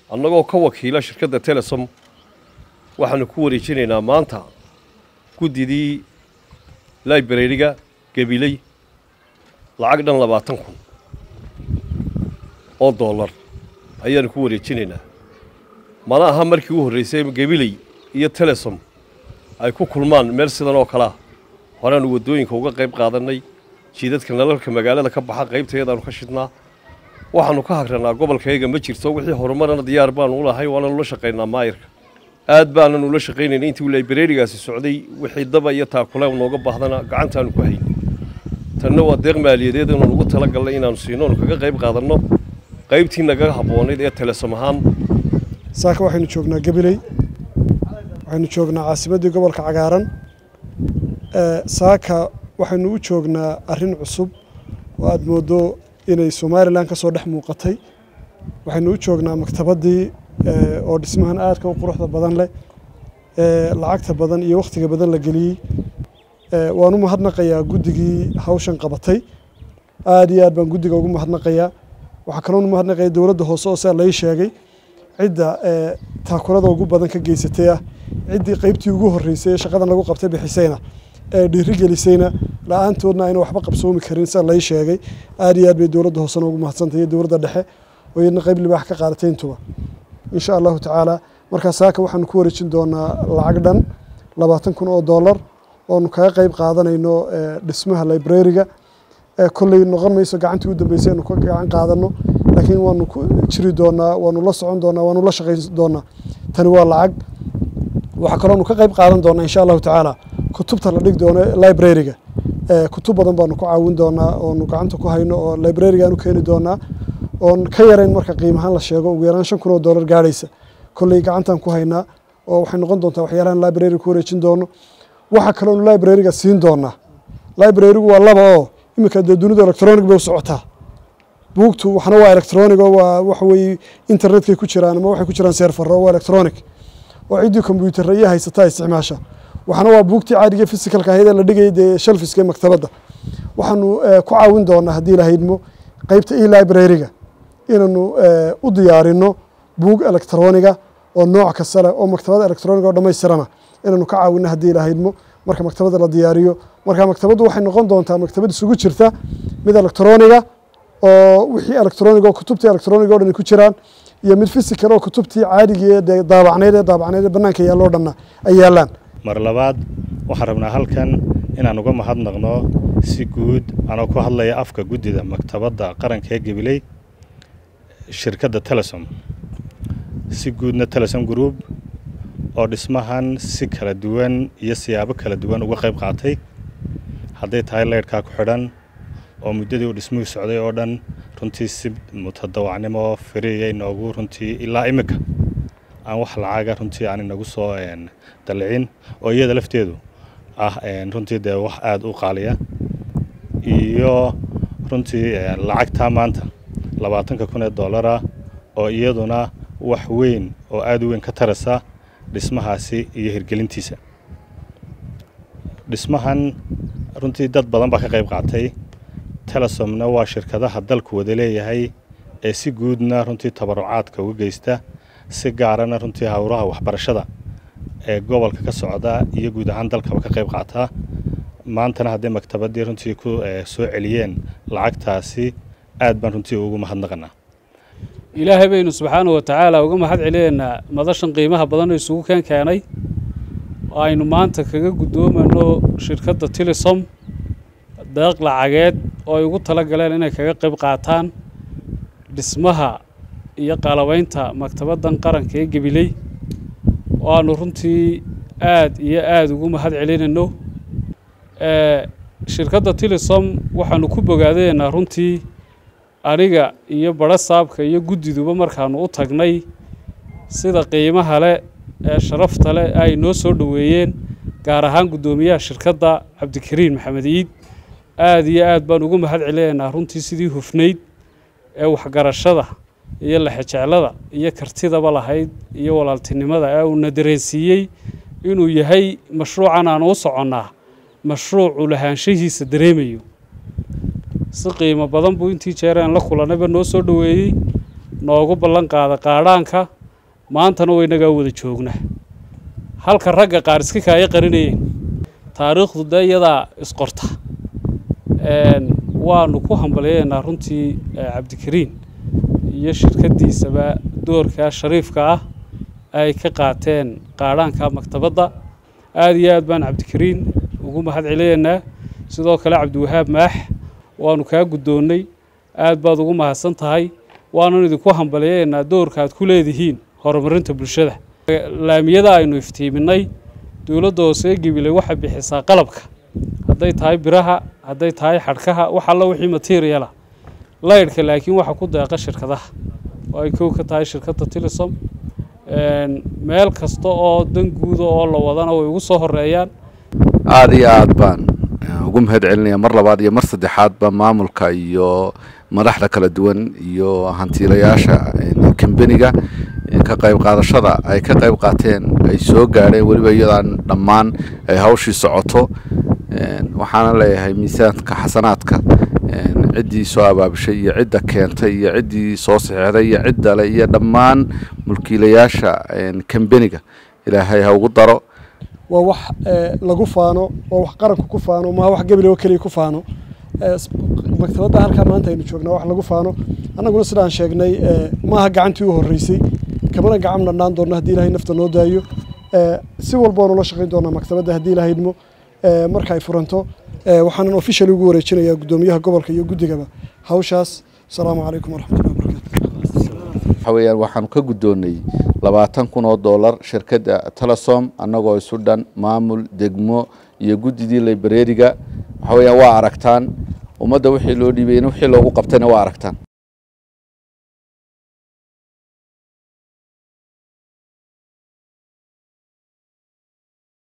annagoo ka wakiila shirkadda telesom waxaanu ku wareejinaynaa maanta guddidii librariga gabiley lacag dhan labaatan kun oo dollar ayaanu ku wareejinaynaa mana aha markii u horraysay gabiley iyo telesom ay ku kulmaan meel sidan oo kalea horeaanu waddooyinka uga qayb qaadannay jiidadka nalalka magaalada ka baxa qaybtayadaanu ka shidnaa waxaannu ka hagrannaa gobolkayaga ma jirto wixii horumarana diyaar baanu u lahay waananu la shaqaynaa maayirka aad baananu la shaqaynayna intii librarigaasi socday wixii daba iyo taakule nooga baahdana gacantaanu ku haynay tanna waa deeq maaliyadeed inaanu ugu tala gallay inaanu siino onu kaga qayb qaadanno qaybtii naga habboonayd ee telesom ahaan saaka waxaynu joognaa gabiley waxaynu joognaa caasimaddii gobolka cagaaran saaka waxaynu u joognaa arrin cusub oo aada mooddo inay somalilan ka soo dhex muuqatay waxaynu u joognaa maktabaddii oo dhismahan aadka u quruxda badan leh lacagta badan iyo wakhtiga badan la geliyey waan u mahadnaqayaa guddigii hawshan qabatay aada iyo aad baan guddiga ugu mahadnaqayaa waxaa kaloon u mahadnaqaya dowladda hoose oo saa lai sheegay cidda taakulada ugu badan ka geysatay ah ciddii qaybtii ugu horreysay ee shaqadan lagu qabtay bixisayna ee dhiirigelisayna la-aantoodna ayna waxba qabsoomi karin saa lai sheegay aada iyo aad bay dowladda hoosena ugu mahadsantay iyo dowladda dhexe oo iyadna qayb libaax ka qaadatay intuba insha allahu tacaala markaa saaka waxaanu ku wareejin doonaa lacag dhan labaatan kun oo dollar oonu kaga qayb qaadanayno dhismaha librariga kolley noqon mayso gacantii u dambeysay anu ka gacan qaadano laakiin waanu ku jiri doonaa waanu la socon doonaa waanu la shaqayn doonaa tani waa lacag waxaa kaloonu ka qayb qaadan doonaa insha allahu tacaala kutubta la dhig doono librariga kutub badan baanu ku caawin doonaa oonu gacanta ku hayno oo librarigaanu keeni doonaa oon ka yarayn marka qiimahaan la sheego ugu yaraan shan kun oo dollar gaadhaysa kolley gacantaan ku haynaa oo waxay noqon doontaa waxyaalahan librariga ku wareejin doono waxaa kaloonu librariga siin doonaa librarigu waa laba oo iminka dee dunidu electronic bay u socotaa buugtu waxna waa electronic oo waa waxa weeye internetkay ku jiraan ama waxay ku jiraan seerfaro oo waa electronic oo ciddii combyuutarra iyo haysataa isticmaasha waxna waa buugtii caadiga physicalka ahayd ee la dhigayay dee shelfiska ee maktabadda waxaanu ku caawin doonaa haddii ilahaydmo qaybta e librariga inaanu u diyaarino buug electroniga oo nooc kasta leh oo maktabada electroniga oo dhammaystirana inaanu ka caawino haddii ilahaydmo marka maktabadda la diyaariyo marka maktabaddu waxay noqon doontaa maktabad isugu jirta mid electroniga oo wixii electronic oo kutubtii electronic o dhan ku jiraan iyo mid physical oo kutubtii caadigii ee daabacneyd ee daabacneyd ee bannaanka yaalloo dhanna ay yaallaan mar labaad waxaan rabnaa halkan inaan uga mahadnaqno si guud anoo ku hadlaya afka guddida maktabadda qaranka ee gabiley shirkadda telesom si guudna telesom group oo dhismahan si kala duwan iyo siyaabo kala duwan uga qayb qaatay hadday tahay leydhkaa ku xidhan oo muddadii uu dhismuhu socday oo dhan runtii si mutadawacnimo firiya inoogu runtii ilaa iminka aan wax lacaga runtii aan inagu soo dallicin oo iyada lafteedu ah runtii dee wax aada u qaaliya iyo runtii lacagtaa maanta labaatanka kun ee dollara oo iyaduna wax weyn oo aada u weyn ka tarasa dhismahaasi iyo hirgelintiisa dhismahan runtii dad badan baa ka qayb qaatay telesomna waa shirkadaha dalku wada leeyahay ee si guudna runtii tabarucaadka uga geysta si gaarana runtii howlaha waxbarashada ee gobolka ka socda iyo guud ahaan dalkaba ka qayb qaataa maantana hadday maktabaddii runtii ku soo celiyeen lacagtaasi aad baan runtii ugu mahadnaqanaa ilaahay baynu subxaana wa tacaala uga mahad celinaynaa madashan qiimaha badan oo isugu keen keenay oo aynu maanta kaga guddoomayno shirkadda tilisom deeq lacageed oo ay ugu tala galeen inay kaga qayb qaataan dhismaha iyo qalabaynta maktabaddan qaranka ee gabiley oo aanu runtii aad iyo aada ugu mahad celinayno shirkadda tilisom waxaanu ku bogaadaynaa runtii aniga iyo badho saabka iyo guddiduba markaanu u tagnay sida qiimaha leh ee sharafta leh ay noo soo dhoweeyeen gaar ahaan guddoomiyaha shirkadda cabdikariin maxamed iid aada iyo aad baan ugu mahad celinaynaa runtii sidii hufnayd ee waxgarashada iyo lexejeclada iyo kartidaba lahayd iyo walaaltinimada ee uuna dareensiiyey inuu yahay mashruucan aanu u soconnaa mashruucu lahaanshahiisa dareemayo si qiimo badan buu intii jeereen la kulannayba noo soo dhoweeyey noogu ballan qaada qaadhaanka maantana waynagaa wada joognaa halka ragga qaar iska kaaya qarinayeen taariikhdu dee iyadaa isqorta waanu ku hambalyaynaa runtii cabdikariin iyo shirkaddiisaba doorkaa shariifka ah ay ka qaateen qaadhaanka maktabadda aada iyo aad baan cabdikariin ugu mahad celinaynaa sidoo kale cabdiwahaab maax waanu kaa guddoonnay aad baad ugu mahadsan tahay waanun idinku hambalyaynaa doorka aad ku leedihiin horumarinta bulshada laamiyada aynu iftiiminnay dowladda hoose ee gabiley waxay bixisaa qalabka hadday tahay biraha hadday tahay xadhkaha wax alla wixii materiala laydhka laakiin waxa ku deeqa shirkadaha oo ay kow ka tahay shirkadda tilisom meel kasta oo dan guuda oo la wadana way ugu soo horeeyaan aada iyo aad baan ugu mahad celinaya mar labaad iyo mar saddexaadba maamulka iyo madaxda kala duwan iyo hantiilayaasha kambeniga ka qayb qaadashada ay ka qayb qaateen ay soo gaadheen weliba iyadaan dhammaan ay hawshii socoto waxaana leeyahay miisaanka xasanaadka ciddii soo abaabishay iyo cidda keentay iyo ciddii soo saxeexday iyo ciddale iyo dhammaan mulkiilayaasha kambeniga ilaahay ha ugu daro waa wax lagu faano waa wax qaranku ku faano maa wax gabiley oo keliya ku faano maktabadda halkaa maanta aynu joognaa wax lagu faano annaguna sidaan sheegnay maaha gacantii u horreysay kamana gacan dhandhaan doonno haddii ilahay nafta noo daayo si walba oonu la shaqayn doonaa maktabadda haddii ilahay idmo marka ay furanto waxaanan officially ugu wareejinayaa guddoomiyaha gobolka iyo guddigaba hawshaas asalaamu calaykum waraxmatullahi wabarakatu waxa weeyaan waxaanu ka guddoonnay labaatan kun oo dollar shirkadda telesom annagoo isu dhan maamul degmo iyo guddidii librariga waxa weeyaan waa aragtaan ummadda wixii loo dhiibayna wixii loogu qabtayna waa aragtaan